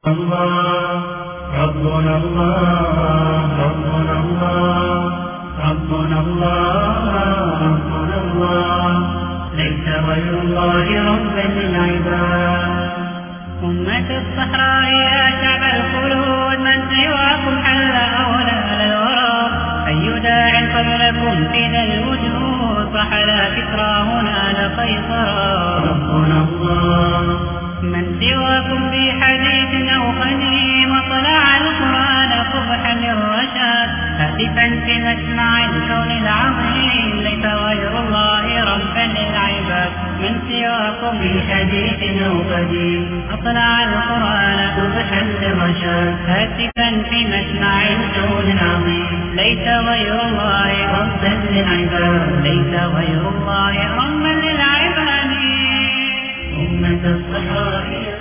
الله ربنا الله ربنا الله ربنا الله ربنا الله ليس غير الله ربا للعباد أمة الصحراء يا شعب الخلود من سواكم حل أولى الورى أي داع قبلكم في ذا الوجود رحل فكرى هنا لقيصرا ربنا الله من سواكم في حديث أو قديم وطلع القرآن قبحا للرشاد هاتفا في مسمع الكون العظيم ليس غير الله ربا للعباد من سواكم في حديث أو قديم أطلع القرآن قبحا للرشاد هاتفا في مسمع الكون العظيم ليس غير الله ربا للعباد ليس غير الله ربا للعباد أمة الصحراء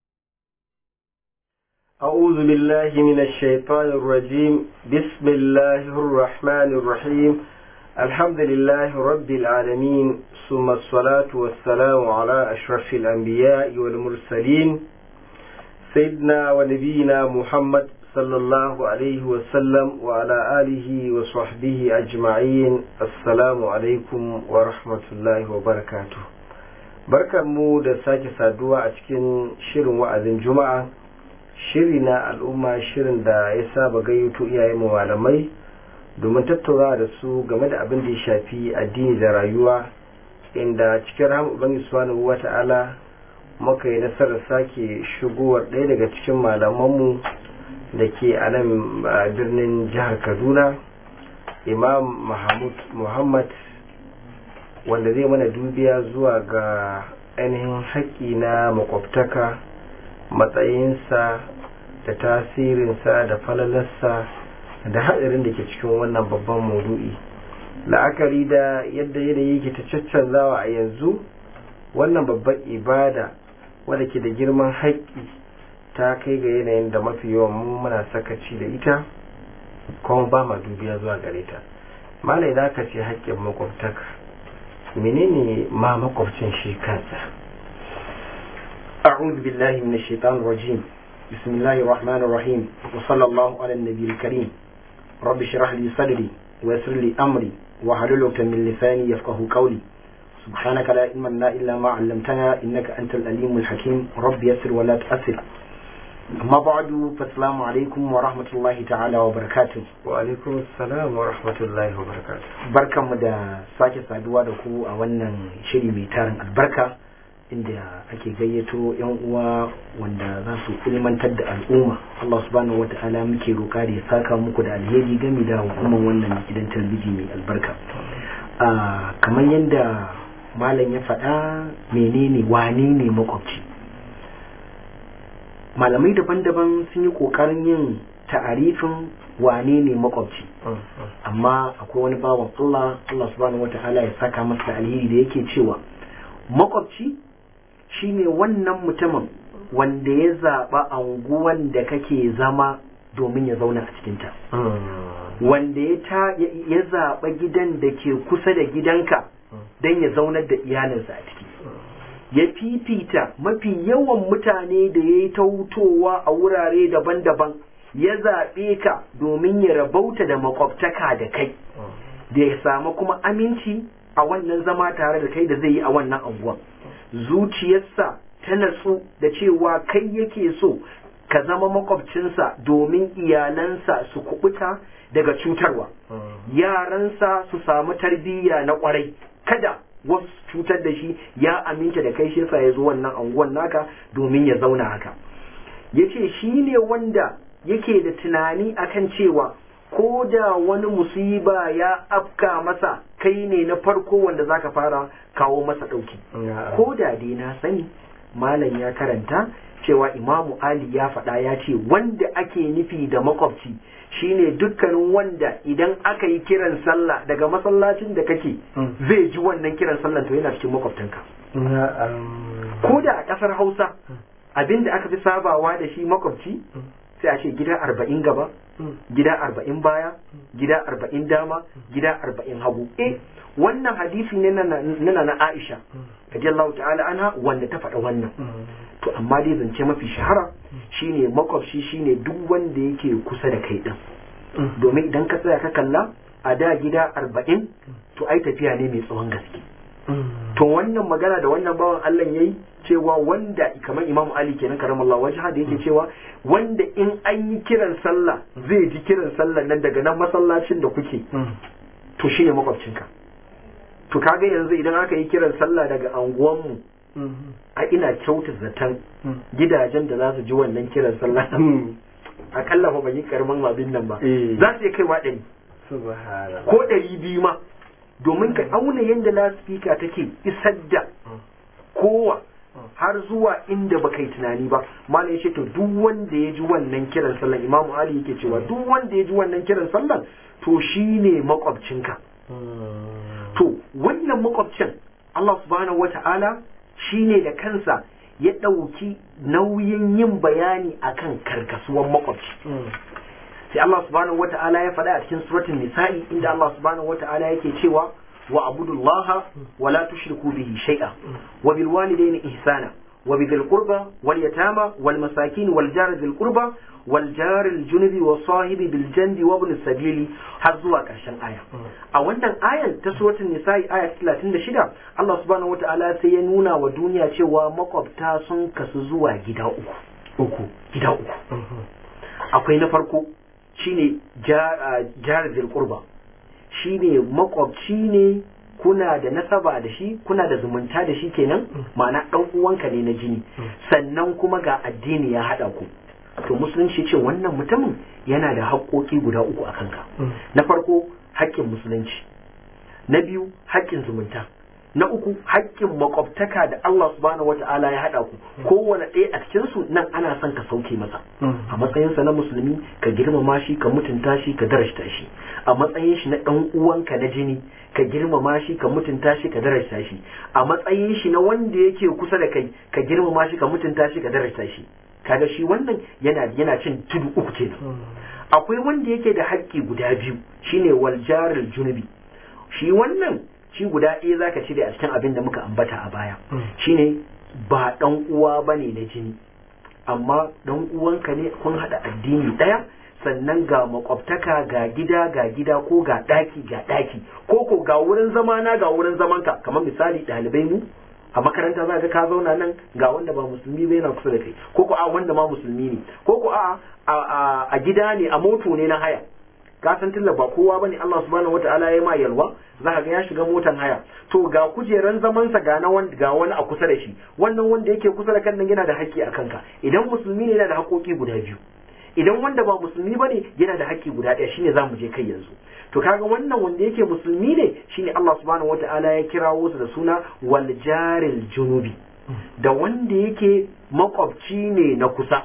أعوذ بالله من الشيطان الرجيم بسم الله الرحمن الرحيم الحمد لله رب العالمين ثم الصلاة والسلام على أشرف الأنبياء والمرسلين سيدنا ونبينا محمد صلى الله عليه وسلم وعلى آله وصحبه أجمعين السلام عليكم ورحمة الله وبركاته barkanmu da sake saduwa a cikin shirin wa'azin juma'a shiri na al'umma shirin da ya saba gayyato iyayen mu malamai domin tattaunawa da su game da abin da ya shafi addini da rayuwa inda cikin rahama ubangiji subhanahu wata'ala muka yi nasarar sake shigowar ɗaya daga cikin malamanmu da ke a nan birnin jihar kaduna imam mahmud muhammad wanda zai mana dubiya zuwa ga ainihin haƙƙi na makwabtaka matsayinsa da tasirinsa da falalarsa da haɗarin da ke cikin wannan babban maudu'i la'akari da yadda yanayi ke ta caccanzawa a yanzu wannan babban ibada wadda ke da girman haƙƙi ta kai ga yanayin da mafi yawan mu muna sakaci da ita kuma ba ma dubiya zuwa gare ta malai da aka ce haƙƙin makwabtaka menene ma makwabcin shi kansa أعوذ بالله من الشيطان الرجيم بسم الله الرحمن الرحيم وصلى الله على النبي الكريم رب اشرح لي صدري ويسر لي أمري واحلل عقدة من لساني يفقه قولي سبحانك لا علم لنا إلا ما علمتنا إنك أنت الأليم الحكيم رب يسر ولا تؤثر أما بعد فالسلام عليكم ورحمة الله تعالى وبركاته وعليكم السلام ورحمة الله وبركاته بركة مدى ساكي سادوا دكو أولا شري ميتارن البركة inda ake gayyato yan uwa wanda za su ilmantar da al'umma Allah subhanahu wa ta'ala muke roƙa da ya saka muku da alheri game da hukumar wannan gidan talbiji mai albarka kamar yadda malam ya faɗa menene wane ne makwabci malamai daban-daban sun yi ƙoƙarin yin ta'arifin wane ne makwabci amma akwai wani bawan Allah Allah subhanahu wa ta'ala ya saka masa da alheri da yake cewa makwabci shine wannan mutumin wanda ya zaɓa anguwan da kake zama domin ya zauna a cikinta wanda ya zaɓa gidan da ke kusa da gidanka don ya zaunar da iyalinsa a ciki ya fifita mafi yawan mutane da ya yi tautowa a wurare daban-daban ya zaɓe ka domin ya rabauta da makwabtaka da kai da ya samu kuma aminci a wannan zama tare da kai da zai yi a wannan anguwan zuciyarsa ta natsu da cewa kai yake so ka zama makwabcinsa domin iyalansa su kubuta daga cutarwa yaransa su samu tarbiyya na kwarai kada wasu cutar da shi ya aminta da kai shi yasa ya zo wannan anguwan naka domin ya zauna haka ya ce shi ne wanda yake da tunani akan cewa ko da wani musiba ya afka masa kai ne na farko wanda zaka fara kawo masa ɗauki ko da dai na sani malam ya karanta cewa imamu ali ya faɗa ya ce wanda ake nufi da makwabci shine dukkanin wanda idan aka yi kiran sallah daga masallacin da kake zai ji wannan kiran sallah to yana cikin makwabtanka ko da a ƙasar hausa abin da aka fi sabawa da shi makwabci sai a ce gida arba'in gaba gida arba'in baya gida arba'in dama gida arba'in hagu eh wannan hadisi ne na na Aisha radiyallahu ta'ala anha wanda ta faɗa wannan to amma dai zance mafi shahara shine makwabci shine duk wanda yake kusa da kai din domin idan ka tsaya ka kalla a da gida arba'in to ai tafiya ne mai tsawon gaske to wannan magana da wannan bawan Allah yayi cewa wanda kamar Imam Ali kenan karamallahu wajha da yake cewa wanda in an yi kiran sallah zai ji kiran sallah nan daga nan masallacin da kuke to shine makwabcinka to kaga yanzu idan aka yi kiran sallah daga anguwanmu a ina kyauta zaton gidajen da za su ji wannan kiran sallah akalla fa ban yi karamin abin nan ba Eh. za su iya kaiwa ɗari subhanallah ko ɗari biyu ma domin ka auna yadda lasfika take isar da kowa har zuwa inda baka yi tunani ba malam ya ce to duk wanda ya ji wannan kiran sallan imamu ali yake cewa duk wanda ya ji wannan kiran sallan to shine makwabcinka to wannan makwabcin Allah subhanahu wata'ala shine da kansa ya ɗauki nauyin yin bayani akan karkasuwan makwabci sai Allah subhanahu wata'ala ya faɗa a cikin suratul nisa'i inda Allah subhanahu wata'ala yake cewa wa abudullaha wa la tushriku bihi shay'a wa bil walidayni ihsana wa bidhil qurba wal yatama wal masakin wal jar dhil qurba wal jar al junubi wa sahibi bil janbi wa ibn sabili har zuwa karshen aya a wannan ayan ta suratul nisa'i aya 36 Allah subhanahu wata'ala sai ya nuna wa duniya cewa makwabta sun kasu zuwa gida uku uku gida uku akwai na farko shine jar qurba shine makwabci ne kuna da nasaba da shi kuna da zumunta da shi kenan ma'ana dan uwanka ne na jini sannan kuma ga addini ya hada ku to musulunci ce wannan mutumin yana da haƙoƙi guda uku a kanka na farko haƙƙin musulunci na biyu haƙƙin zumunta na uku haƙƙin makwabtaka da Allah subhanahu wata'ala ya haɗa ku kowane ɗaya a cikin su nan ana son ka sauke masa a matsayinsa na musulmi ka girmama shi ka mutunta shi ka darajta shi a matsayin shi na ɗan uwanka na jini ka girmama shi ka mutunta shi ka darajta shi a matsayin shi na wanda yake kusa da kai ka girmama shi ka mutunta shi ka darajta shi kaga shi wannan yana yana cin tudu uku kenan akwai wanda yake da haƙƙi guda biyu shine waljarul junubi shi wannan shi guda ɗaya zaka cire a cikin abin da muka ambata a baya shine ba ɗan uwa bane na jini amma ɗan uwanka ne kun haɗa addini ɗaya sannan ga makwabtaka ga gida ga gida ko ga ɗaki ga ɗaki ko ko ga wurin zama na ga wurin zamanka kamar misali ɗalibai mu a makaranta za ka ka zauna nan ga wanda ba musulmi ba yana kusa da kai ko ko a wanda ma musulmi ne ko ko a a gida ne a moto ne na haya ka san tilla ba kowa bane Allah subhanahu wataala ya ma yalwa za ka ga ya shiga motan haya to ga kujeran zaman sa ga na wanda ga wani a kusa da shi wannan wanda yake kusa da kan nan yana da haƙƙi a kanka idan musulmi ne yana da haƙoƙi guda biyu idan wanda ba musulmi bane yana da haƙƙi guda ɗaya shine zamu je kai yanzu to kaga wannan wanda yake musulmi ne shine Allah subhanahu wataala ya kirawo su da suna wal jaril junubi da wanda yake makwabci ne na kusa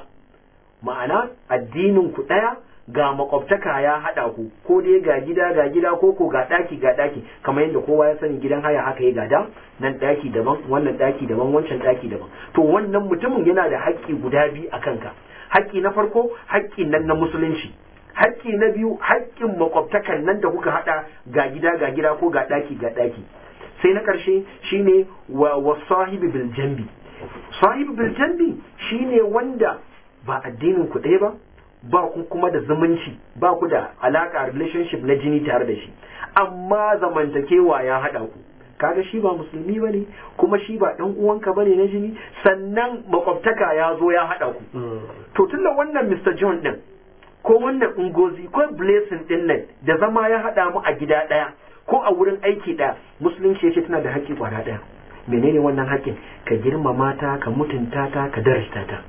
ma'ana addinin ku ɗaya ga makwabtaka ya haɗa ku ko dai ga gida ga gida ko ko ga ɗaki ga ɗaki kamar yadda kowa ya sani gidan haya haka ya gada nan ɗaki daban wannan ɗaki daban wancan ɗaki daban to wannan mutumin yana da haƙƙi guda biyu a kanka haƙƙi na farko haƙƙi nan na musulunci haƙƙi na biyu haƙƙin makwabtakan nan da kuka haɗa ga gida ga gida ko ga ɗaki ga ɗaki sai na ƙarshe shine wa, wa sahibi bil jambi sahibi bil jambi shine wanda ba addinin ku ɗaya ba ba ku kuma da zumunci ba ku da alaka relationship na jini tare da shi amma zamantakewa ya haɗa ku kaga shi ba musulmi ba ne kuma shi ba ɗan uwanka ba ne na jini sannan makwabtaka ya zo ya haɗa ku to tun da wannan Mr. John ɗin ko wannan ungozi ko blessing ɗin nan da zama ya haɗa mu a gida ɗaya ko a wurin aiki ɗaya musulunci ya ce tana da haƙƙi kwana ɗaya menene wannan haƙƙin ka girmama ta ka mutunta ta ka darasta ta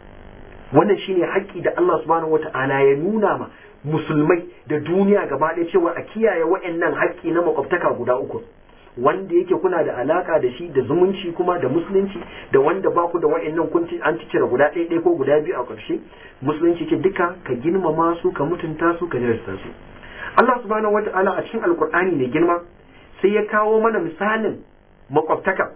wannan shine haƙƙi da Allah subhanahu wata'ala ya nuna ma musulmai da duniya gaba ɗaya cewa a kiyaye wa'annan haƙƙi na makwabtaka guda uku wanda yake kuna da alaka da shi da zumunci kuma da musulunci da wanda ba ku da wa'annan kun an cire guda ɗaya ɗaya ko guda biyu a ƙarshe musulunci ce duka ka girmama su ka mutunta su ka darasta su Allah subhanahu wata'ala a cikin alkur'ani mai girma sai ya kawo mana misalin makwabtaka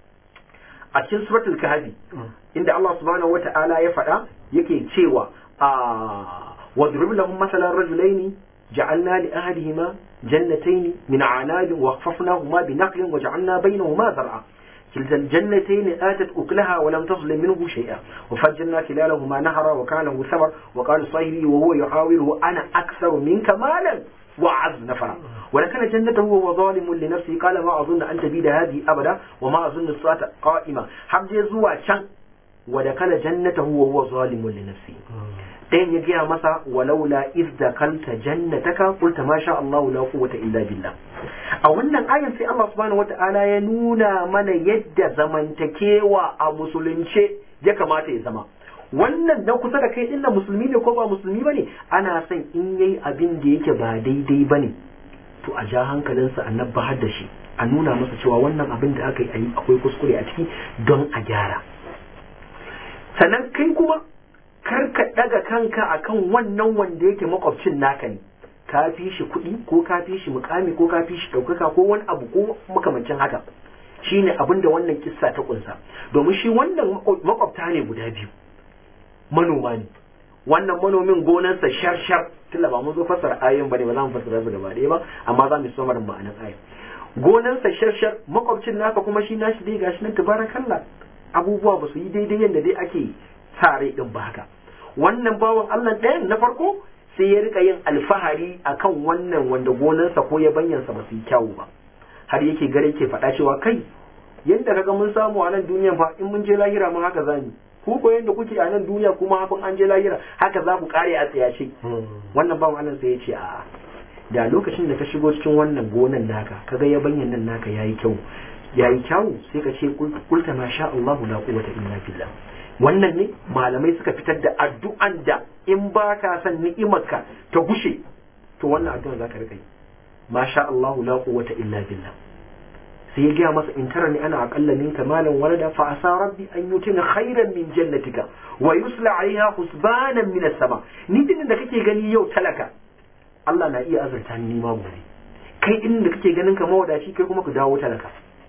a cikin suratul kahfi inda Allah subhanahu wata'ala ya faɗa yake cewa a واضرب لهم مثلا رجلين جعلنا لأحدهما جنتين من عناب وخففناهما بنخل وجعلنا بينهما زرعا كلتا الجنتين آتت أكلها ولم تظلم منه شيئا وفجرنا خلالهما نهرا وكان له ثمر وقال صاحبي وهو يحاوره أنا أكثر منك مالا وأعز نفرا ولكن جنته وهو ظالم لنفسه قال ما أظن أن تبيد هذه أبدا وما أظن الصلاة قائمة حمد يزوى شن ودخل جنته وهو ظالم لنفسه ɗayan ya gaya masa walaula iz dakalta jannataka qulta ma sha Allah la quwwata illa billah a wannan ayan sai Allah subhanahu wata'ala ya nuna mana yadda zamantakewa a musulunce ya kamata ya zama wannan na kusa da kai dinna musulmi ne ko ba musulmi bane ana son in yayi abin da yake ba daidai bane to a ja hankalinsa a nabbahar da shi a nuna masa cewa wannan abin da aka yi akwai kuskure a ciki don a gyara sannan kai kuma kar ka daga kanka akan wannan wanda yake makwabcin naka ne ka fi shi kuɗi ko ka fi shi mukami ko ka fi shi ɗaukaka ko wani abu ko makamancin haka shine abin da wannan kissa ta kunsa domin shi wannan makwabta ne guda biyu manoma ne wannan manomin gonarsa shar shar tunda ba mun zo fassara ayoyin bane ba za mu fassara su gaba ɗaya ba amma za mu so mara ma'anar ayoyin gonarsa shar shar makwabcin naka kuma shi nashi dai gashi nan tabarakallah abubuwa ba su yi daidai yadda dai ake sa rai din ba haka wannan bawan Allah ɗayan na farko sai ya rika yin alfahari akan wannan wanda gonarsa ko ya banyansa ba su yi kyawu ba har yake gare ke faɗa cewa kai yadda kaga mun samu a nan duniya fa in mun je lahira mun haka zamu ku ko yadda kuke a nan duniya kuma hafin an je lahira haka za ku kare a tsayace wannan bawan Allah sai ya ce a'a da lokacin da ka shigo cikin wannan gonan naka kaga ya banyan nan naka yayi kyau yayi kyau sai ka ce kulta ma sha Allah la quwwata illa billah wannan ne malamai suka fitar da addu'an da in ba ka san ni'imarka ta gushe to wannan addu'an za ka rika yi masha Allah la quwwata illa billah sai ya gaya masa in tara ni ana aqalla minka malan walada fa asa rabbi an yutina khairan min jannatika wa yusla alaiha husbanan min as-sama ni din da kake gani yau talaka Allah na iya azurta ni ma gobe kai din da kake ganin ka mawadaci kai kuma ku dawo talaka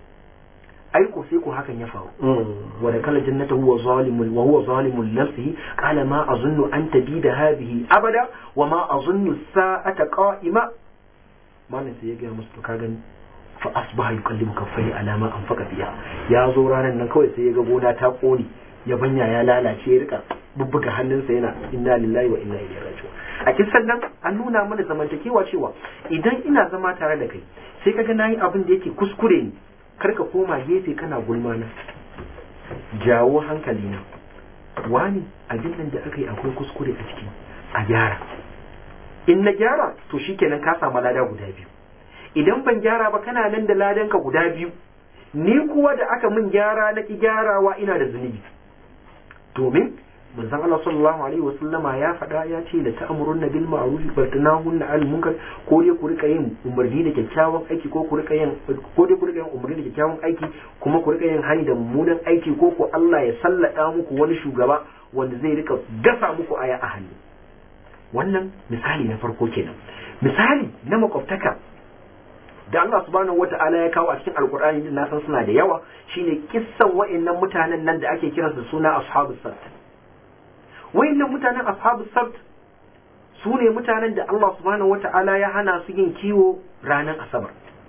ai ko sai ko hakan ya faru wa da kala jannata huwa zalimun wa huwa zalimun nafsihi qala ma azunnu an tabida hadhihi abada wa ma azunnu sa'ata qa'ima malam sai ya ga musu to ka gani fa asbaha yukallimu kaffai ala ma anfaqa fiha ya zo ranar nan kawai sai ya ga gona ta kone ya banya ya lalace ya rika bubbuga hannunsa yana inna lillahi wa inna ilaihi raji'un a kisan nan an nuna mana zamantakewa cewa idan ina zama tare da kai sai kaga nayi abin da yake kuskure ne karka koma gefe kana gulma na jawo hankali na wani abin nan da aka yi akwai kuskure a ciki a gyara in na gyara to shikenan ka samu lada guda biyu idan ban gyara ba kana nan da ladanka guda biyu ni kuwa da aka min gyara na ki gyarawa ina da zunubi domin manzon Allah sallallahu alaihi wasallama ya faɗa ya ce la ta'murunna bil ma'ruf wa tanahunna 'anil munkar ko dai ku rika yin umarni da kyakkyawan aiki ko ku rika yin ko dai ku rika yin umarni da kyakkyawan aiki kuma ku rika yin hani da mummunan aiki ko ko Allah ya sallada muku wani shugaba wanda zai rika gasa muku aya a hannu wannan misali na farko kenan misali na makwabtaka da Allah subhanahu wata'ala ya kawo a cikin alkur'ani din na san suna da yawa shine kissan wa'annan mutanen nan da ake kiransu suna ashabus sabt wa'annan mutanen ashabus sabt su ne mutanen da Allah subhanahu wata'ala ya hana su yin kiwo ranar asabar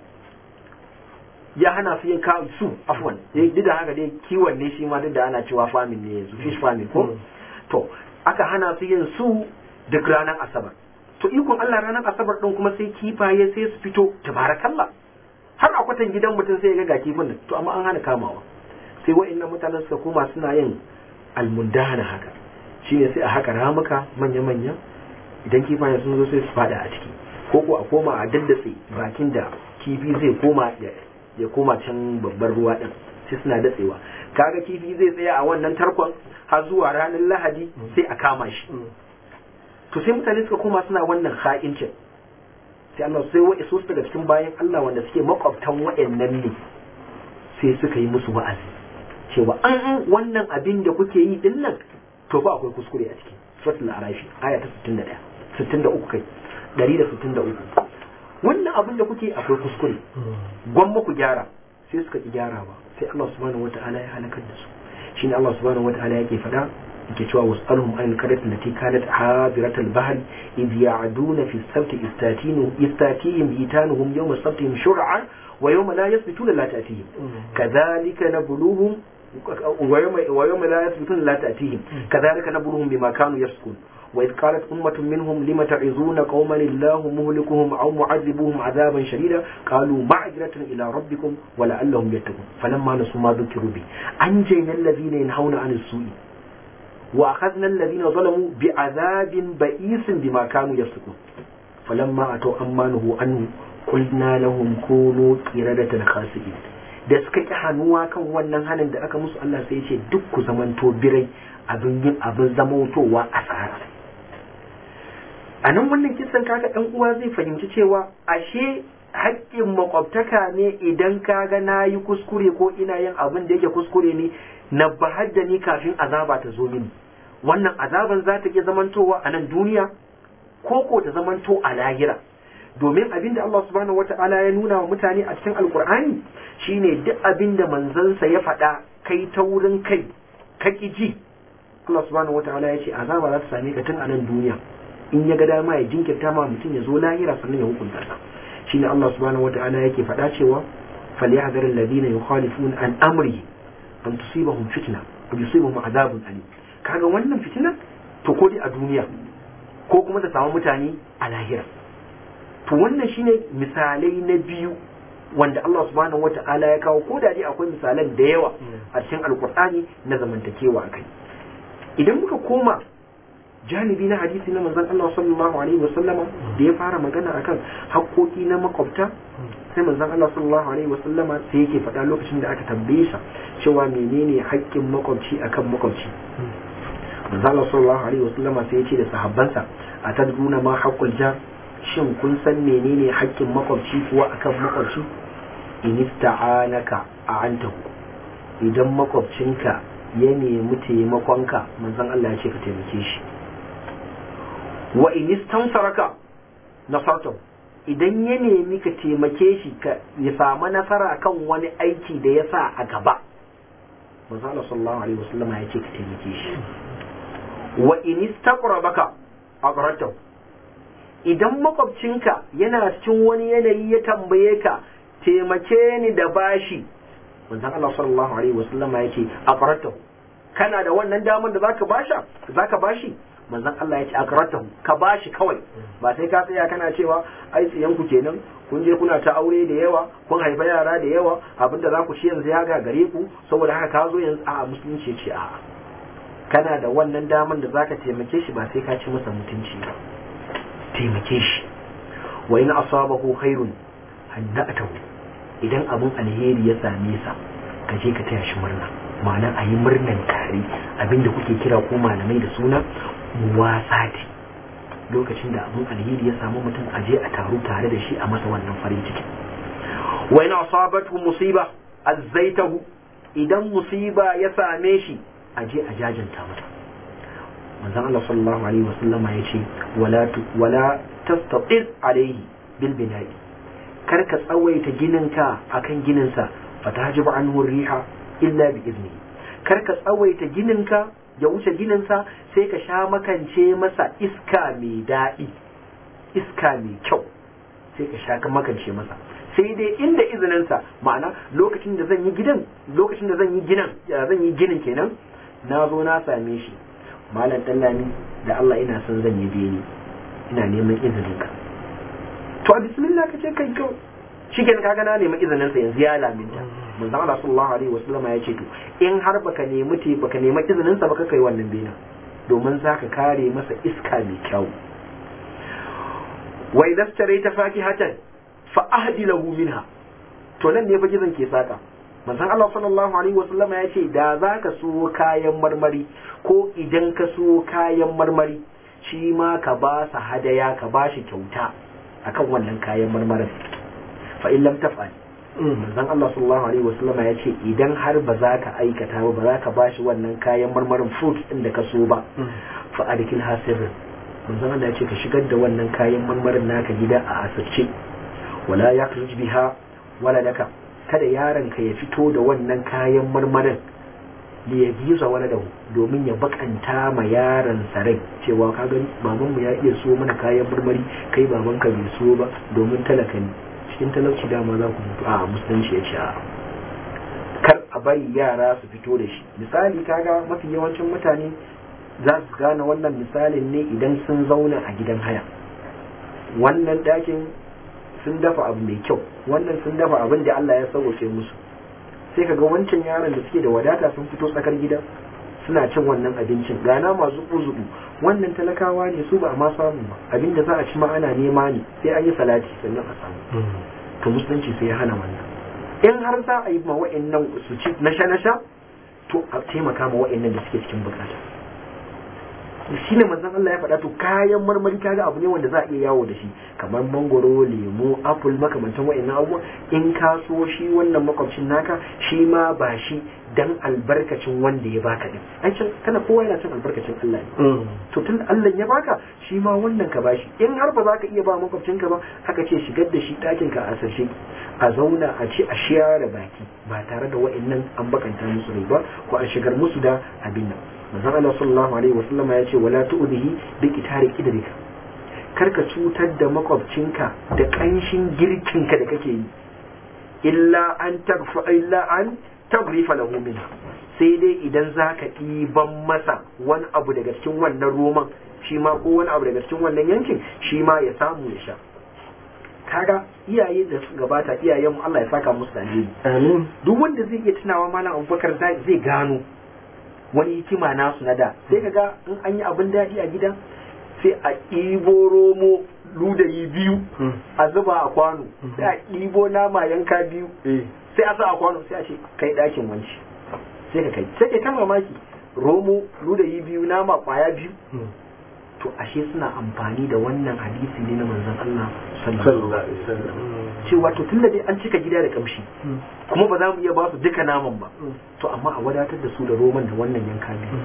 ya hana su yin kawo su afwan duk da haka dai kiwon ne shi ma duk da ana cewa farming ne yanzu fish farming ko to aka hana su yin su duk ranar asabar to ikon Allah ranar asabar din kuma sai kifaye sai su fito tabarakallah har a kwatan gidan mutum sai ya ga kifin nan to amma an hana kamawa sai wa'annan mutanen suka koma suna yin almundana haka shine sai a haka ramuka manya manya idan kifaye sun zo sai su fada a ciki ko ko a koma a daddatse bakin da kifi zai koma ya koma can babbar ruwa din sai suna datsewa kaga kifi zai tsaya a wannan tarkon har zuwa ranar lahadi sai a kama shi to sai mutane suka koma suna wannan ha'incin sai Allah sai wa iso daga cikin bayan Allah wanda suke makwabtan wa'annan ne sai suka yi musu wa'azi cewa an wannan abin da kuke yi din nan to ba akwai kuskure a ciki suratul arafi aya ta 61 63 kai 163 wannan abin da kuke akwai kuskure gwamma ku gyara sai suka ki gyara ba sai Allah subhanahu wata'ala ya halakar da su shine Allah subhanahu wata'ala yake faɗa yake cewa was'alhum an qaryat allati kanat hadirat al-bahr id ya'duna fi as-sabt istatinu istatihim hitanuhum yawm as-sabtihim shur'an wa yawma la yasbituna la ta'tihim kadhalika nabluhum wa yawma wa yawma la yasbituna la ta'tihim kadhalika nabluhum bima kanu yafsukun وإذ قالت أمة منهم لم تعظون قوما الله مهلكهم أو معذبوهم عذابا شديدا قالوا معذرة إلى ربكم ولعلهم يتقون فلما نسوا ما ذكروا به أنجينا الذين ينهون عن السوء وأخذنا الذين ظلموا بعذاب بئيس بما كانوا يفسقون فلما أتوا أمانه عنه قلنا لهم كونوا قردة خاسئين da suka ƙi hannuwa kan wannan hannun da aka musu Allah sai ya ce duk ku zamanto birai abin yin abin zamantowa a tsara a nan wannan kisan kaga ɗan uwa zai fahimci cewa ashe haƙƙin makwabtaka ne idan kaga na yi kuskure ko ina yin abin da yake kuskure ne na bahar da ni kafin azaba ta zo mini wannan azaban za ta iya zamantowa a nan duniya ko ko ta zamanto a lahira domin abin da Allah subhanahu wata'ala ya nuna wa mutane a cikin alkur'ani shine duk abin da manzansa ya faɗa kai ta wurin kai ka ji Allah subhanahu wata'ala ya ce azaba za ta same ka tun a nan duniya in ya ga dama ya jinkirta ma mutum ya zo lahira sannan ya hukunta sa shine Allah subhanahu wata'ala yake faɗa cewa falyahdhar alladhina yukhalifuna an amri an tusibahum fitna aw yusibahum adhabun alim kaga wannan fitina to ko dai a duniya ko kuma ta samu mutane a lahira to wannan shine misalai na biyu wanda Allah subhanahu wata'ala ya kawo ko da dai akwai misalan da yawa a cikin alkur'ani na zamantakewa akai idan muka koma janibi na hadisi na manzon Allah sallallahu alaihi wa sallama da ya fara magana akan haƙoƙi na makwabta sai manzon Allah sallallahu alaihi wa sallama sai yake faɗa lokacin da aka tambaye sa cewa menene haƙƙin makwabci akan makwabci manzon Allah sallallahu alaihi wa sallama sai ya ce da sahabbansa atadruna ma haqqul jar shin kun san menene haƙƙin makwabci kuwa akan makwabci in ista'anaka a'antahu idan makwabcinka ya nemi taimakonka manzon Allah ya ce ka taimake shi wa in istansaraka nasartahu idan ya nemi ka taimake shi ka ya samu nasara kan wani aiki da ya sa a gaba manzon Allah sallallahu alaihi wasallam ya ce ka taimake shi wa in istaqrabaka aqratahu idan makwabcinka yana cikin wani yanayi ya tambaye ka taimake ni da bashi manzon Allah sallallahu alaihi wasallam ya ce aqratahu kana da wannan damar da zaka basha zaka bashi manzon Allah ya ce aqratahu ka bashi kawai ba sai ka tsaya kana cewa ai tsiyan ku kenan kun je kuna ta aure da yawa kun haifa yara da yawa abinda za ku ci yanzu ya ga gare ku saboda haka ka zo yanzu a musulunci ce a kana da wannan damar da zaka taimake shi ba sai ka ci masa mutunci ba taimake shi wa in asabahu khairun hannatahu idan abun alheri ya same sa ka je ka taya shi murna ma'ana a yi murnan tare abinda kuke kira ko malamai da suna muwasati lokacin da abun alheri ya samu mutum a je a taru tare da shi a masa wannan farin ciki wa in asabatu musiba azzaitahu idan musiba ya same shi a je a jajanta mata manzon Allah sallallahu alaihi wasallama ya ce wala wala tastatil alaihi bil bina'i kar ka tsawaita gininka akan gininsa fatajibu anhu riha illa bi izni kar ka tsawaita gininka ya wuce gininsa sai ka sha makance masa iska mai daɗi iska mai kyau sai ka sha makance masa sai dai inda izininsa ma'ana lokacin da zan yi gidan lokacin da zan yi ginan zan yi ginin kenan na zo na same shi malam dallami da Allah ina son zan yi beni ina neman izinin ka to a bismillah ka ce kai kyau shi ke kaga na neman izinin sa yanzu ya laminta manzon Allah sallallahu alaihi wasallam ya ce to in har baka nemi te baka nemi izinin sa baka kai wannan bena domin zaka kare masa iska mai kyau wa idza ta fakihatan fa ahdi lahu minha to nan ne fa gizon ke saka manzon Allah sallallahu alaihi wasallam ya ce da za ka so kayan marmari ko idan ka so kayan marmari shi ma ka ba sa hadaya ka ba shi kyauta akan wannan kayan marmarin fa in lam taf'al manzon Allah sallallahu alaihi wasallam ya ce idan har ba za ka aikata ba ba za ka ba shi wannan kayan marmarin fruit din da ka so ba fa adkil hasirin manzon Allah ya ce ka shigar da wannan kayan marmarin naka gida a asirce wala yakhruj biha wala daka kada yaronka ya fito da wannan kayan marmarin da ya giza wani da domin ya bakanta ma yaron rai cewa ka gani babanmu ya iya so mana kayan marmari kai babanka bai so ba domin talaka ne cikin talauci dama za ku mutu a musulunci ya ce a kar a bari yara su fito da shi misali kaga mafi yawancin mutane za su gane wannan misalin ne idan sun zauna a gidan haya wannan ɗakin sun dafa abu mai kyau wannan sun dafa abin da Allah ya sauke musu sai kaga wancan yaron da suke da wadata sun fito tsakar gida suna cin wannan abincin gana masu zubu wannan talakawa ne su ba ma samu ba abinda za a ci ma ana nema ne sai an yi salati sannan a samu to musulunci sai ya hana wannan in har za a yi ma wa'annan su ci nasha nasha to a taimaka ma wa'annan da suke cikin bukata shi ne manzon Allah ya faɗa to kayan marmari kaga abu ne wanda za a iya yawo da shi kamar mangoro lemu apple makamantan wa'annan abubuwa in ka so shi wannan makwabcin naka shi ma ba shi dan albarkacin wanda ya baka din an can kana kowa yana cin albarkacin Allah ne to tun Allah ya baka shi ma wannan ka bashi in har ba za ka iya ba makwabcin ka ba aka ce shigar da shi ɗakin ka a sarshe a zauna a ci a share baki ba tare da wa'annan an bakanta musu rai ba ko an shigar musu da abin nan manzon Allah sallallahu alaihi wasallama ya ce wala tu'dihi bi qitari idrika karka cutar da makwabcinka da kanshin girkinka da kake yi illa an tagfa illa an tagrifa lahu minha sai dai idan zaka ɗiban masa wani abu daga cikin wannan roman shi ma ko wani abu daga cikin wannan yankin shi ma ya samu ya sha kaga iyaye da su gabata iyayen mu Allah ya saka musu da amin duk wanda zai iya tunawa malam Abubakar zai gano wani hikima nasu na da sai kaga in an yi abin daɗi a gida sai a ɗibo romo ludayi biyu a zuba a kwano sai a ɗibo nama yanka biyu sai a sa a kwano sai a ce kai ɗakin wanci sai ka kai sai ka ta mamaki romo ludayi biyu nama kwaya biyu to ashe suna amfani da wannan hadisi ne na manzon Allah sallallahu alaihi wasallam cewa to tunda dai an cika gida da kamshi kuma ba za mu iya ba su duka naman ba to amma a wadatar da su da roman da wannan yanka biyu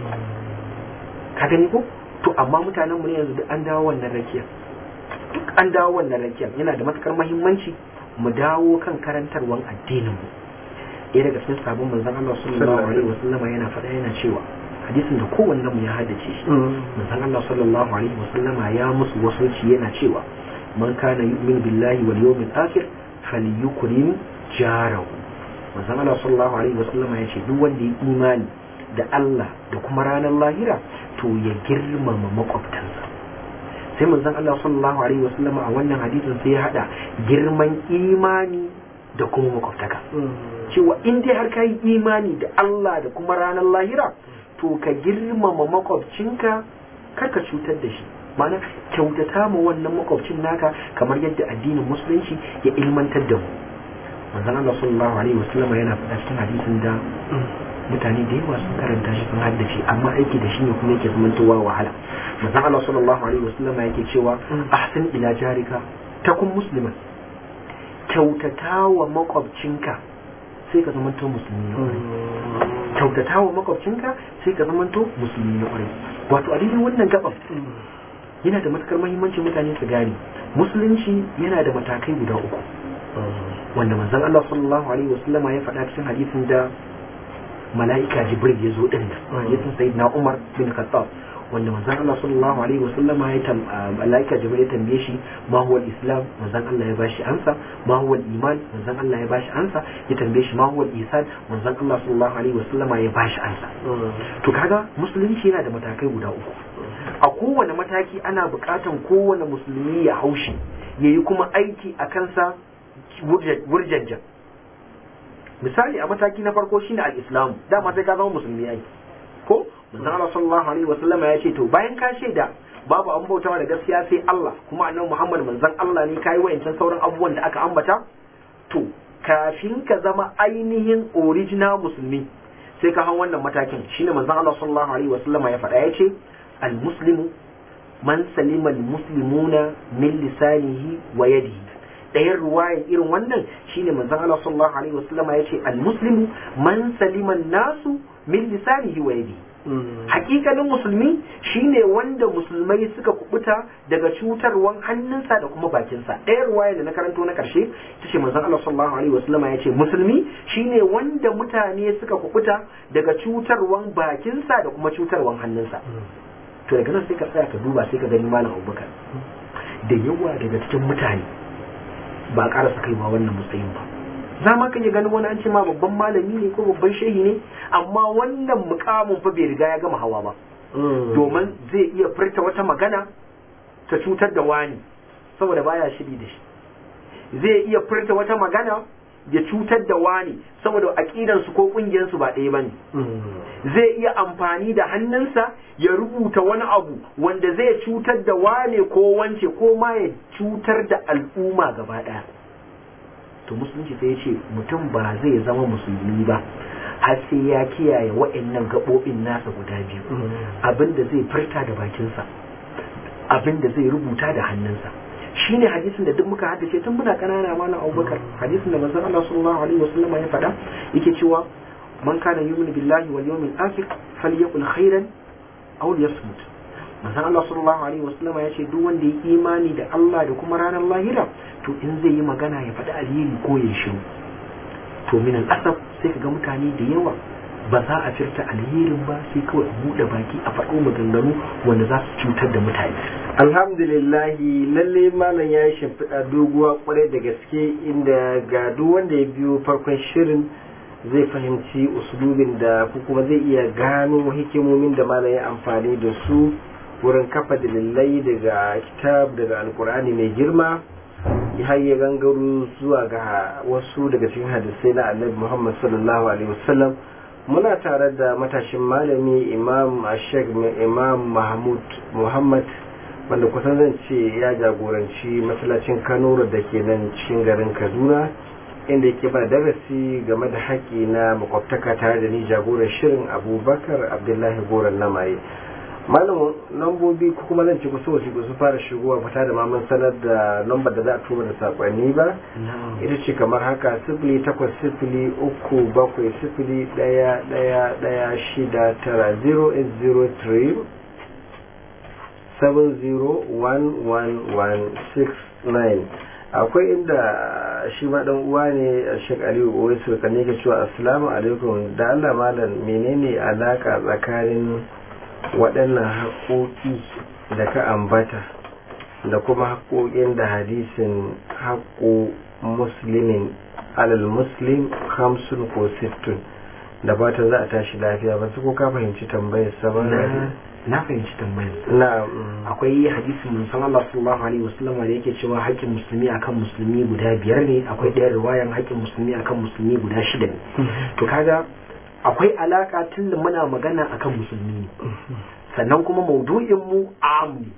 ka gani ko to amma mutanen mu ne yanzu duk an dawo wannan rakiya duk an dawo wannan rakiya yana da matukar muhimmanci mu dawo kan karantarwan addinin mu ɗaya daga cikin sabon manzon Allah sallallahu alaihi wasallama yana faɗa yana cewa hadisin da kowanne mu ya haddace shi manzon Allah sallallahu alaihi wasallama ya musu wasanci yana cewa man kana yu'min billahi wal yawmil akhir falyukrim jarahu manzon Allah sallallahu alaihi wasallama ya ce duk wanda ya imani da Allah da kuma ranar lahira to ya girmama makwabtansa sai manzon Allah sallallahu alaihi wasallama a wannan hadisin sai ya hada girman imani da kuma makwabtaka cewa in dai har ka yi imani da Allah da kuma ranar lahira to ka girmama makwabcinka kar ka cutar da shi mana kyautata ma wannan makwabcin naka kamar yadda addinin musulunci ya ilmantar da mu manzon Allah sallallahu alaihi wasallam yana faɗa cikin hadisin da mutane da yawa sun karanta shi sun haddace amma aiki da shi ne kuma yake zamantowa wahala manzon Allah sallallahu alaihi wasallam yake cewa ahsin ila jarika takun musliman kyautata wa makwabcinka sai ka zamanto musulmi na kwarai kyautata wa makwabcinka sai ka zamanto musulmi na kwarai wato a daidai wannan gaban yana da matukar mahimmanci mutane su gane musulunci yana da matakai guda uku wanda manzon Allah sallallahu alaihi wasallama ya faɗa cikin hadisin da mala'ika jibril ya zo din hadisin sayyidina Umar bin Khattab wanda manzon Allah sallallahu alaihi wasallama ya tam malaika jibril ya tambaye shi ma huwa islam manzon Allah ya bashi ansa ma huwa iman manzon Allah ya bashi ansa ya tambaye shi ma huwa ihsan manzon Allah sallallahu alaihi wasallama ya bashi ansa to kaga musulunci yana da matakai guda uku a kowane mataki ana buƙatan kowane musulmi ya haushi yayi kuma aiki a kansa wurjajjan misali a mataki na farko shine al-islam dama sai ka zama musulmi ai ko manzon Allah sallallahu alaihi wasallama ya ce to bayan ka shaida babu an bautawa da gaskiya sai Allah kuma annabi Muhammad manzon Allah ne kai wayancan sauran abubuwan da aka ambata to kafin ka zama ainihin original musulmi sai ka hau wannan matakin shine manzon Allah sallallahu alaihi wasallama ya faɗa ya ce al muslimu man salima al muslimuna min lisanihi wa yadihi ɗayan ruwayan irin wannan shine manzon Allah sallallahu alaihi wasallama ya ce al muslimu man salima nasu min lisanihi wa yadihi hakikanin musulmi shine wanda musulmai suka kubuta daga cutarwan hannunsa da kuma bakinsa ɗaya ruwaya da na karanto na ƙarshe ta ce manzon Allah sallallahu alaihi wasallama ya ce musulmi shine wanda mutane suka kubuta daga cutarwan bakinsa da kuma cutarwan hannunsa to daga nan sai ka tsaya ka duba sai ka gani malam Abubakar da yawa daga cikin mutane ba a karasa kaiwa wannan matsayin ba za ma kan yi ganin wani an ce ma babban malami ne ko babban shehi ne amma wannan mukamin fa bai riga ya gama hawa ba domin zai iya furta wata magana ta cutar da wani saboda baya shiri da shi zai iya furta wata magana ya cutar da wani saboda aƙidansu ko ƙungiyarsu ba ɗaya bane zai iya amfani da hannunsa ya rubuta wani abu wanda zai cutar da wane ko wance ko ma ya cutar da al'umma gaba ɗaya to musulunci sai ya ce mutum ba zai zama musulmi ba har sai ya kiyaye wa'annan gaɓoɓin nasa guda biyu abinda zai furta da bakinsa abinda zai rubuta da hannunsa shine hadisin da duk muka haddace tun muna kanana malam Abubakar hadisin da manzon Allah sallallahu alaihi wasallam ya faɗa yake cewa man kana yu'minu billahi wal yawmil akhir falyakul khairan aw liyasmut manzon Allah sallallahu alaihi wasallam ya ce duk wanda ya imani da Allah da kuma ranar lahira to in zai yi magana ya faɗi alheri ko ya shiru to min al-asaf sai kaga mutane da yawa ba za a firta alherin ba sai kawai a buɗe baki a faɗo maganganu wanda za su cutar da mutane alhamdulillahi lalle malam ya yi shimfiɗa doguwa kwarai da gaske inda ga duk wanda ya biyo farkon shirin zai fahimci usulubin da ko kuma zai iya gano hikimomin da malam ya amfani da su wurin kafa dalilai daga kitab daga alkur'ani mai girma har ya gangaro zuwa ga wasu daga cikin hadisai na annabi muhammad sallallahu alaihi wasallam muna tare da matashin malami imam ashek imam mahmud muhammad wanda kusan zan ce ya jagoranci masallacin kanura da ke nan cikin garin kaduna inda yake ba darasi game da haƙƙi na makwabtaka tare da ni jagoran shirin abubakar abdullahi goran namaye malamin lambobi ko kuma zan ci kusa wasu su fara shigowa fita da maman sanar da lambar da za a tura da sakonni ba ita ce kamar haka sifili takwas sifili uku bakwai sifili ɗaya ɗaya ɗaya shida tara zero eight zero three 701169 akwai inda shi ma dan uwa ne Sheikh Aliyu Owaisu kan ne cewa assalamu alaikum da Allah malam menene alaka tsakanin waɗannan haƙoƙi da ka ambata da kuma haƙoƙin da hadisin haƙo muslimin alal muslim hamsin ko sittun da fatan za a tashi lafiya ba su ko ka fahimci tambayar sabon na fahimci tambayar na akwai hadisin mun Allah sallallahu alaihi wasallam da yake cewa haƙƙin musulmi akan musulmi guda biyar ne akwai ɗaya riwayan haƙƙin musulmi akan musulmi guda shida ne to kaga akwai alaka tun da muna magana akan musulmi ne sannan kuma maudu'in mu am ne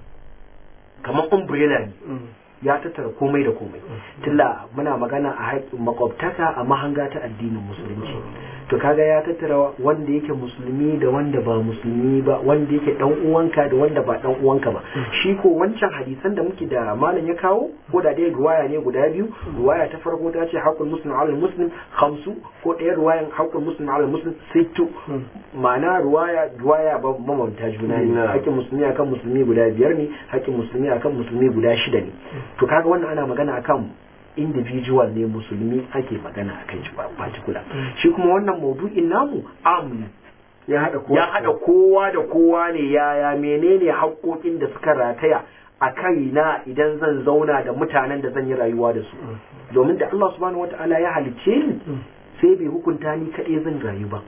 kamar umbrella ne ya tattara komai da komai tilla muna magana a haƙƙin makwabtaka a mahanga ta addinin musulunci to kaga ya tattara wanda yake musulmi da wanda ba musulmi ba wanda yake dan uwanka da wanda ba dan uwanka ba shi ko wancan hadisan da muke da malam ya kawo ko da dai ruwaya ne guda biyu ruwaya ta farko ta ce haqqul muslim ala muslim khamsu ko ɗaya ruwayan haqqul muslim ala muslim sittu ma'ana ruwaya ruwaya ba mamanta juna ne haƙƙin musulmi akan musulmi guda biyar ne haƙƙin musulmi akan musulmi guda shida ne to kaga wannan ana magana akan individual ne musulmi ake magana a kan shi ba particular shi kuma wannan maudu'in namu am ya hada kowa ya hada kowa da kowa ne yaya menene haƙoƙin da suka rataya a kaina idan zan zauna da mutanen da zan yi rayuwa da su domin da Allah subhanahu wataala ya halicce ni sai bai hukunta ni kaɗai zan rayu ba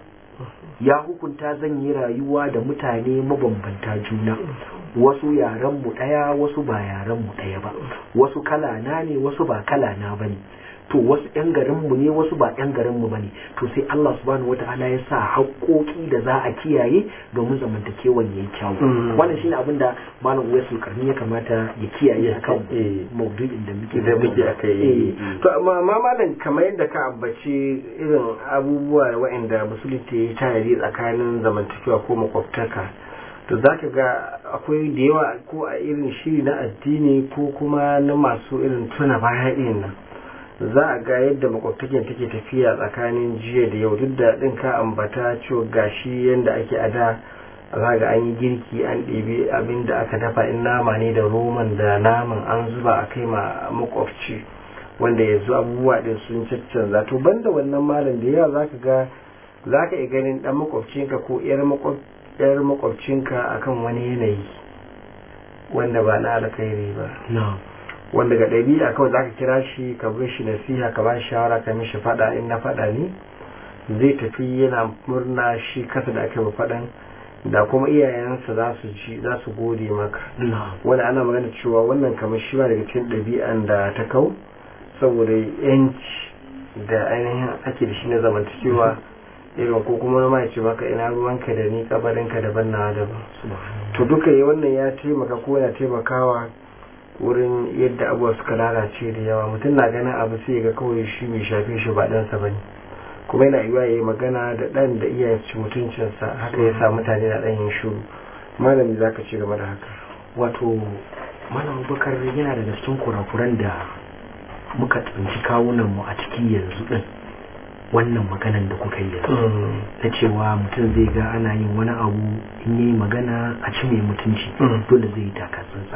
ya hukunta zan yi rayuwa da mutane mabambanta juna wasu yaren mu ɗaya wasu ba yaren mu ɗaya ba wasu kala na ne wasu ba kala na bane to wasu yan garin mu ne wasu ba yan garin mu bane to sai Allah subhanahu wataala ya sa haƙoƙi da za a kiyaye domin zamantakewan yayi kyau wannan shine abin da malam Uwaisul Karni ya kamata ya kiyaye akan maudu'in da muke da muke akai to amma malam kamar yadda ka ambaci irin abubuwa waɗanda musulunci ya tayari tsakanin zamantakewa ko makwabtaka to za ka ga akwai da yawa ko a irin shiri na addini ko kuma na masu irin tuna baya ɗin nan za a ga yadda makwabtakin take tafiya tsakanin jiya da yau duk da ɗin ka ambata cewa gashi yadda ake a da za ga an yi girki an ɗebi abin da aka dafa in nama ne da roman da naman an zuba a kai ma makwabci wanda yanzu abubuwa ɗin sun caccanza to banda wannan malam da yawa za ka ga za ka iya ganin ɗan makwabcinka ko 'yar makwabci yar makwabcinka akan wani yanayi wanda ba na alkhairi ba wanda ga ɗabi'a kawai za ka kira shi ka bin shi nasiha ka ba shi shawara ka mishi faɗa in na faɗa ne zai tafi yana murna shi kasa da aka yi faɗan da kuma iyayensa za su ji za su gode maka wanda ana magana cewa wannan kamar shi ba daga cikin ɗabi'an da ta kau saboda yanci da ainihin ake da shi na zamantakewa irin ko kuma ma ya ce maka ina ruwanka da ni kabarinka daban na daban to duka yi wannan ya taimaka ko yana taimakawa wurin yadda abuwa suka lalace da yawa mutum na ganin abu sai ga kawai shi mai shafe shi ba ɗansa ba ne kuma yana yiwa ya yi magana da ɗan da iyayen su mutuncinsa haka ya sa mutane na ɗan yin shuru malami za ka ci game da haka wato malam bakar yana daga cikin kurakuran da muka tsinci kawunan mu a ciki yanzu din wannan maganan da kuka yi yanzu na cewa mutum zai ga ana yin wani abu in yi magana a ci mai mutunci dole zai yi taka tsantsan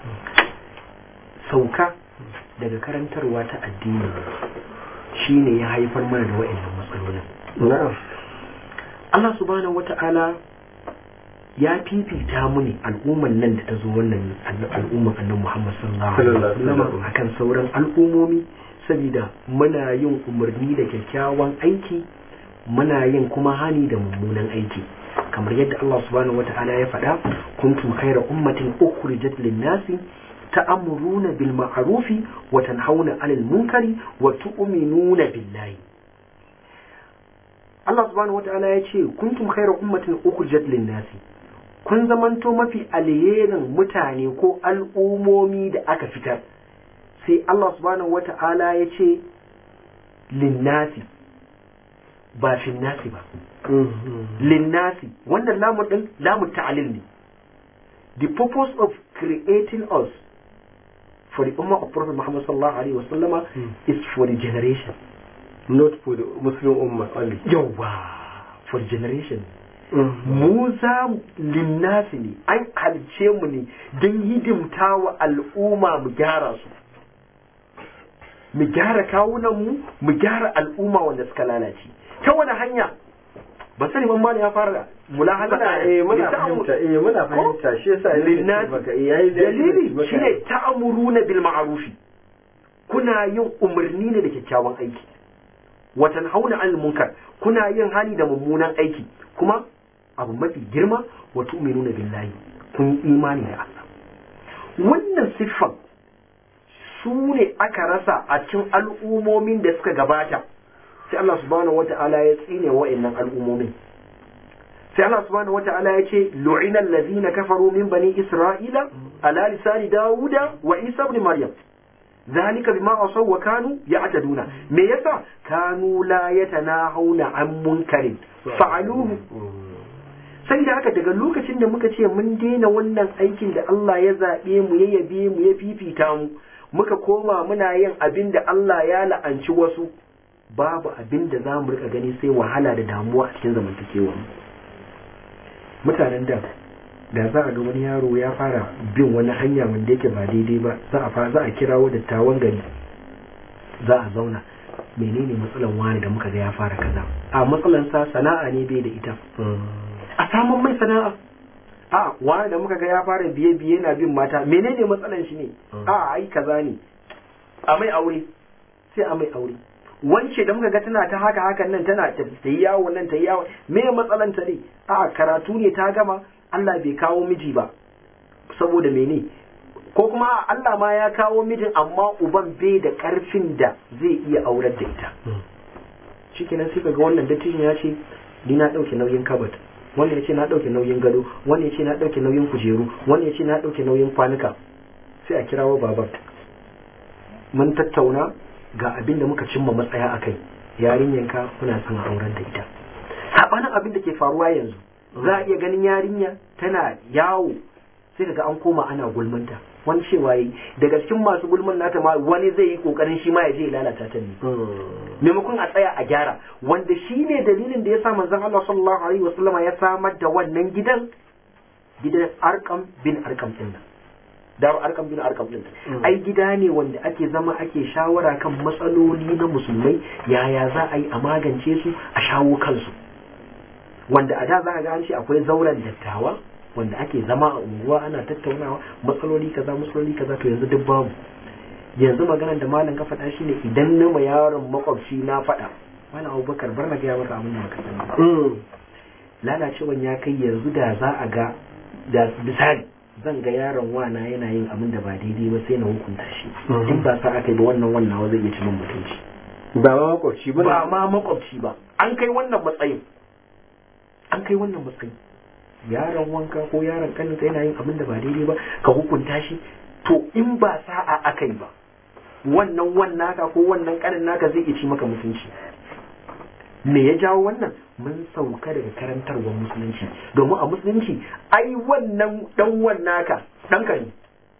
sauka daga karantarwa ta addini shine ya haifar mana da wa'annan matsalolin na'am Allah subhanahu wata'ala ya fifita mu ne al'umman nan da ta zo wannan al'umman annan Muhammad sallallahu alaihi wasallam akan sauran al'ummomi saboda muna yin umarni da kyakkyawan aiki muna yin kuma hani da mummunan aiki kamar yadda Allah subhanahu wata'ala ya faɗa kuntum khayra ummatin ukhrijat lin-nasi ta'muruna bil ma'rufi wa tanhauna 'anil munkari wa tu'minuna billahi Allah subhanahu wata'ala ya ce kuntum khayra ummatin ukhrijat lin-nasi kun zamanto mafi alherin mutane ko al'umomi da aka fitar sai Allah subhanahu wata'ala ya ce linnasi ba finnasi ba linnasi wannan lamun din lamun ta'alil ne the purpose of creating us for the ummah of prophet Muhammad sallallahu alaihi wasallama is for the generation not for the muslim ummah only yawa for generation mu za linnasi ne an halice mu ne don hidimta wa al'umma mu gyara su mu gyara kawunan mu mu gyara al'umma wanda suka lalace ta wani hanya ba sani man ya fara mulahaza muna eh muna fahimta eh muna fahimta shi yasa linnasi dalili shine ta'muruna bil ma'rufi kuna yin umarni ne da kyakkyawan aiki watan hauna al munkar kuna yin hali da mummunan aiki kuma abu mafi girma wa tu'minuna billahi kun yi imani da Allah wannan siffan su ne aka rasa a cikin al'umomin da suka gabata sai Allah subhanahu wata'ala ya tsine wa'annan al'umomin sai Allah subhanahu wata'ala ya ce lu'ina allazina kafaru min bani isra'ila ala lisani dawuda wa isa ibn maryam ذلك بما عصوا وكانوا يعتدون me yasa kanu la yatanahuna an munkarin fa'aluhu sai da haka daga lokacin da muka ce mun daina wannan aikin da Allah ya zaɓe mu ya yabe mu ya fifita mu muka koma muna yin abin da Allah ya la'anci wasu babu abin da za mu rika gani sai wahala da damuwa a cikin zamantakewa mutanen da da za a ga wani yaro ya fara bin wani hanya wanda yake ba daidai ba za a fa za a kirawo dattawan gari za a zauna menene matsalan wani da muka ga ya fara kaza a matsalan sa sana'a ne bai da ita a samun mai sana'a a wani da muka ga ya fara biye biye na bin mata menene matsalan shi ne a ai kaza ne a mai aure sai a mai aure wance da muka ga tana ta haka hakan nan tana ta yi yawo nan ta yi yawo me matsalan ta ne a karatu ne ta gama Allah bai kawo miji ba saboda mene ko kuma Allah ma ya kawo mijin amma uban bai da karfin da zai iya aurar da ita shikenan sai kaga wannan dattijan ya ce ni na dauke nauyin kabat wannan ya ce na dauke nauyin gado wannan ya ce na dauke nauyin kujeru wannan ya ce na dauke nauyin kwanuka sai a kirawo baban mun tattauna ga abin da muka cimma matsaya akai yarinyanka kuna son aurar da ita sabanin abin da ke faruwa yanzu za a iya ganin yarinya tana yawo sai kaga an koma ana gulmanta wani cewa yi daga cikin masu gulman nata ma wani zai yi kokarin shi ma ya je lalata ta ne maimakon a tsaya a gyara wanda shi ne dalilin da ya sa manzon Allah sallallahu alaihi wasallama ya samar da wannan gidan gidan arkam bin arkam din nan daru arkam bin arkam din ai gida ne wanda ake zama ake shawara kan matsaloli na musulmai yaya za a yi a magance su a shawo kansu wanda a da za a ga an ce akwai zauren dattawa wanda ake zama a unguwa ana tattaunawa matsaloli kaza matsaloli kaza to yanzu duk babu yanzu maganar da malam ka faɗa shine idan na ma yaron makwabci na faɗa malam abubakar bar na gaya maka abin da baka sani ba Mm. lalacewan ya kai yanzu da za a ga da misali zan ga yaron wana yana yin abin da ba daidai ba sai na hukunta shi Mhm. in ba sa aka yi ba wannan wannan zai iya ci min mutunci ba ma makwabci ba ba ma makwabci ba an kai wannan matsayin an kai wannan matsayin yaron wanka ko yaron kaninka yana yin abin da ba daidai ba ka hukunta shi to in ba sa'a aka yi ba wannan wannan naka ko wannan kanin naka zai iya ci maka mutunci me ya jawo wannan mun sauka daga karantarwar musulunci domin a musulunci ai wannan dan wannaka ɗanka ne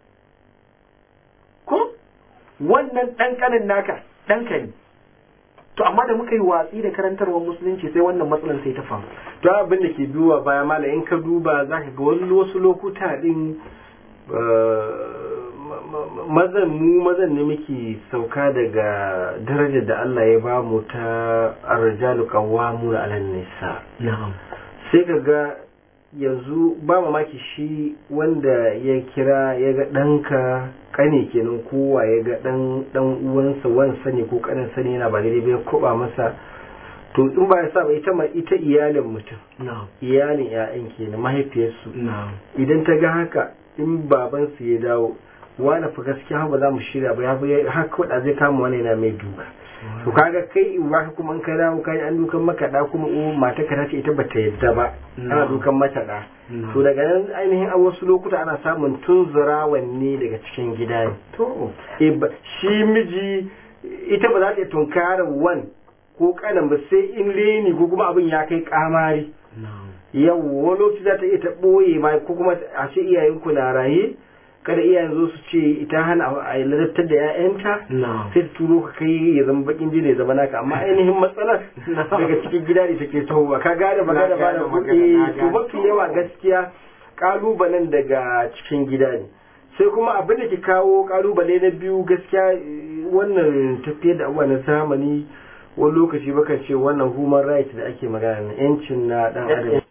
ko wannan ɗan kanin naka ɗanka ne to amma da muka yi watsi da karantarwar musulunci sai wannan matsalar sai ta faru to abin da ke duba baya mala in ka duba za ka ga wani wasu lokuta din eh, ma- ma- mazan mu mazan ne muke sauka daga darajar da Allah ya ba mu ta arjalu qawwamu ala nisa na'am sai ka ga yanzu ba mamaki shi wanda ya kira ya ga ɗanka kane kenan kowa ya ga ɗan ɗan uwansa wansa ne ko kanin sani yana ba daidai ba ya koba masa to in ba ya sa ba ita ma ita iyalin mutum na'am iyalin ƴaƴan kenan mahaifiyarsu na'am idan ta ga haka in babansu ya dawo wani fa gaskiya ba za mu shirya ba ya fi haka wadda zai kama wani yana mai duka to kaga kai in ba kuma in ka dawo kai an dukan maka da kuma o mata ka tace ita bata yadda ba ana No. dukan mata da No. to daga nan ainihin a wasu lokuta ana samun tunzurawan ne daga cikin gida ne to Eh, ba- shi miji ita ba za ta iya tunkarar wan ko kanan ba sai in reni ko kuma abin ya kai kamari na'am yau wani lokaci za ta iya ta ɓoye ma ko kuma a ce iyayenku na raye kada iyayen zo su ce ita hana a yi ladabtar da 'ya'yanta na'am sai ta turo ka kai ya zama bakin jini ya zama naka amma ainihin matsalar daga cikin gida ne take tahowa ka gane ba Na gane ba gane da magana, na kuɗi to gane. mafi yawa gaskiya kalubalen daga cikin gida ne sai kuma abin da ke kawo kalubale na biyu gaskiya eh, wannan tafiyar da abubuwa na zamani wani lokaci baka ce wannan human rights da ake magana na yancin na dan adam